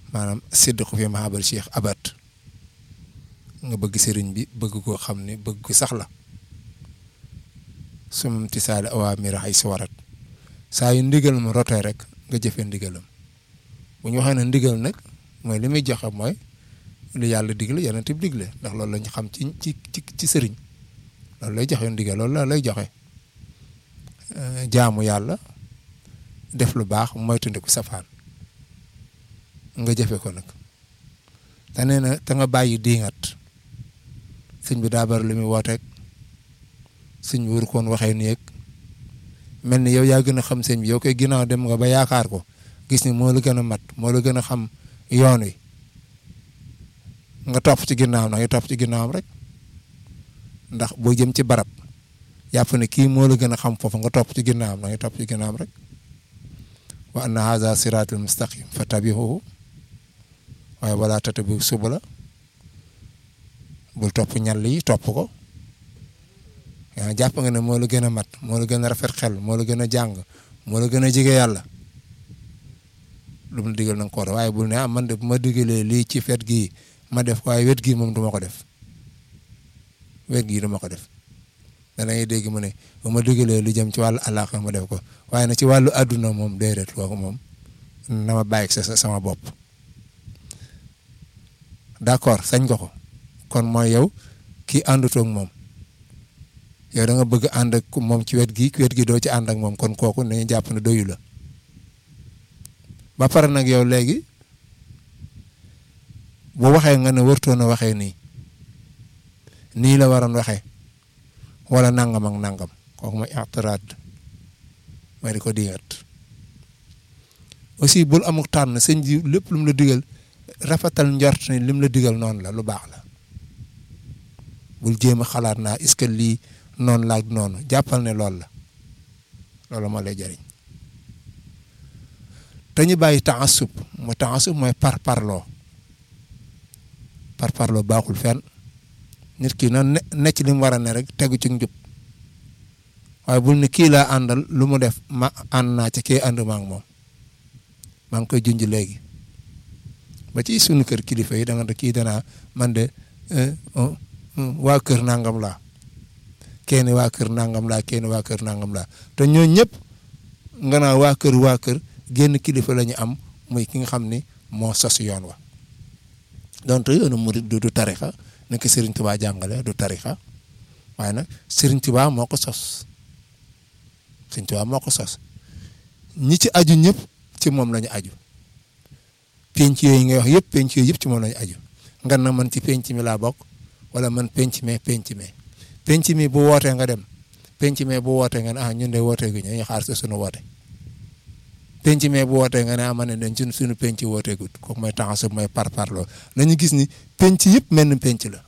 maanaam sédd ko fi mahabal cheikh abat nga bëgg sëriñ bi bëgg koo xam ne bëgg ko sax la sumam tisaali awaamir ay si warat saa yu ndigal mu rotee rek nga jëfe ndigalam bu ñu waxee ne ndigal nag mooy li muy joxe mooy li yàlla digle yonent bi digle ndax loolu lañ xam ci ci ci ci sëriñ loolu lay joxe ndigal loolu la lay joxe jaamu yàlla def lu baax moytandiku safaan nga jëfe ko nag te nee na te nga bàyyi diingat sëñ bi daa bari lu muy wooteeg sëñ bi waru koon waxee nii ak mel ni yow yaa gën a xam sëñ bi yow koy ginnaaw dem nga ba yaakaar ko gis ni moo la gën a mat moo la gën a xam yoon wi nga topp ci ginnaawam nag nga topp ci ginnaawam rek ndax boo jëm ci barab yàpp ne kii moo la gën a xam foofu nga topp ci ginnaawam nag nga topp ci ginnaawam rek wa anna haza siratul mustaqim fa tabihuhu waaye wala tatabihu subula bul topp ñal yi topp ko yaa jàpp nga ne moo la gën a mat moo la gën a rafet xel moo la gën a jàng moo la gën a jege yàlla lu mu digal na nga ko war waaye bul ne ah man de bu ma digalee lii ci fet gii ma def ko waaye wet gii moom du ma ko def wet gii du ma ko def danañuy dégg mu ne bu ma digalee lu jëm ci wàllu àllaaxira ma def ko waaye nag ci wàllu àdduna moom déedéet kooku moom na ma bàyyi sa sama bopp d'accord sañ nga ko kon mooy yow kii àndutoo ak moom yow da nga bëgg ànd ak moom ci wet gi wet gi doo ci ànd ak moom kon kooku nañu jàpp ne doyu la ba pare nag yow léegi bu waxee nga ne wartoon a waxee nii nii la waroon waxee wala nangam ak nangam kooku mooy i'tiraad mooy di ko digat aussi bul amuk tànn sëñ ji lépp lu mu la digal rafetal njort ni lim la digal noonu la lu baax la bul jéem a xalaat naa est-ce que lii noonu la ak noonu jàppal ne loolu la loolu moo lay jëriñ te ñu bàyyi taasub mooy taasub mooy par parloo par parloo baaxul fenn nit ki na ne ne ci li mu war a ne rek tegu ci njub waaye bul ni kii laa àndal lu mu def ma ànd naa ci kii ànd ma ak moom maa ngi koy junj léegi ba ci sunu kër kilifa yi da nga kii danaa man de waa kër nangam laa kenn waa kër nangam laa kenn waa kër nangam laa te ñoo ñëpp nga naa waa kër waa kër génn kilifa la ñu am muy ki nga xam ni moo sos yoon wa donte yoonu murid du du tarixa nekk Serigne Touba jàngale du tarixa waaye nag Serigne Touba moo ko sos Serigne Touba moo ko sos ñi ci aju ñëpp ci moom la ñu aju penc yooyu ngay wax yëpp penc yooyu yëpp ci moom la ñu aju nga na man ci penc mi laa bokk wala man penc me penc me penc mi bu wootee nga dem penc me bu wootee nga ne ah ñun de wootee gu ñu xaar sa sunu woote penc me bu wootee nga ne ah ma ne leen suñu suñu penc wootee gut kooku mooy taxasu mooy par parloo nañu gis ni penc yëpp mel ni penc la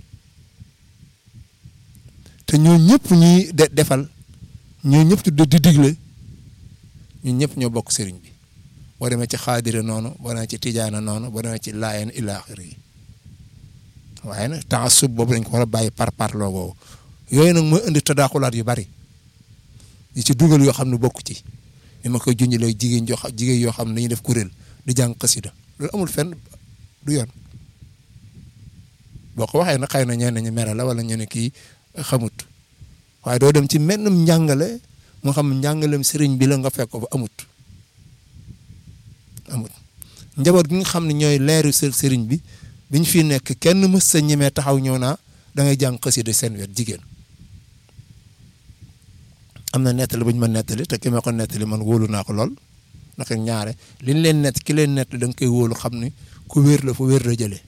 te ñoo ñëpp ñuy de defal ñoo ñëpp di digle ñun ñëpp ñoo bokk sëriñ bi boo demee ci xaadira noonu boo demee ci tijaana noonu boo demee ci laayeen ila axiri yi waaye nag taasub boobu dañ ko war a bàyyi par parloo boobu yooyu nag mooy indi tadaaxulaat yu bari yi ci dugal yoo xam ne bokk ci ni ma koy junj léegi jigéen joo xam jigéen yoo xam ne dañuy def kuréel di jàng xasida loolu amul fenn du yoon boo ko waxee nag xëy na ñenn ñi mere la wala ñu ne kii xamut waaye doo dem ci mennum njàngale moo xam njàngalem sëriñ bi la nga fekk ko fa amut amut njaboot gi nga xam ne ñooy leeru sëriñ bi biñ fi nekk kenn mës sa ñemee taxaw ñëw naa da ngay jàng xasida seen wet jigéen am na nettali bu ñu ma nettali te ki ma ko nettali man wóolu naa ko lool ndax ñaare liñ leen nett ki leen nett da nga koy wóolu xam ni ku wér la fu wér la jëlee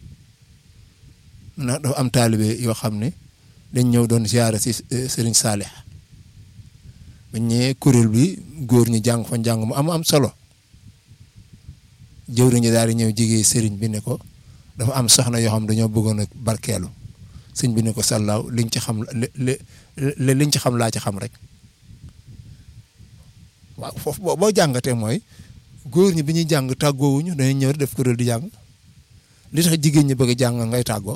na dafa am taalibe yoo xam ne dañ ñëw doon ziyaare si Serigne Salih bañ ñëwee kuréel bi góor ñi jàng fa njàng mu am am solo jëwriñ ñi daal di ñëw jigee Serigne bi ne ko dafa am soxna yoo xam dañoo bëggoon a barkeelu sëñ bi ne ko sallaaw liñ ci xam li li liñ ci xam laa ci xam rek waaw foofu boo boo jàngatee mooy góor ñi bi ñuy jàng tàggoowuñu dañuy ñëw def kuréel di jàng li tax jigéen ñi bëgg a jàng ngay tàggoo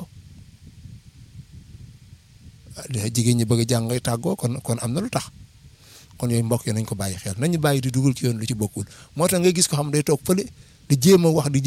li tax jigéen ñi bëgg a jàng ngay tàggoo kon kon am na lu tax kon yooyu mbokk yi nañ ko bàyyi xel nañu bàyyi di dugal ci yoon lu ci bokkul moo tax nga gis ko xam day toog fële di jéem a wax di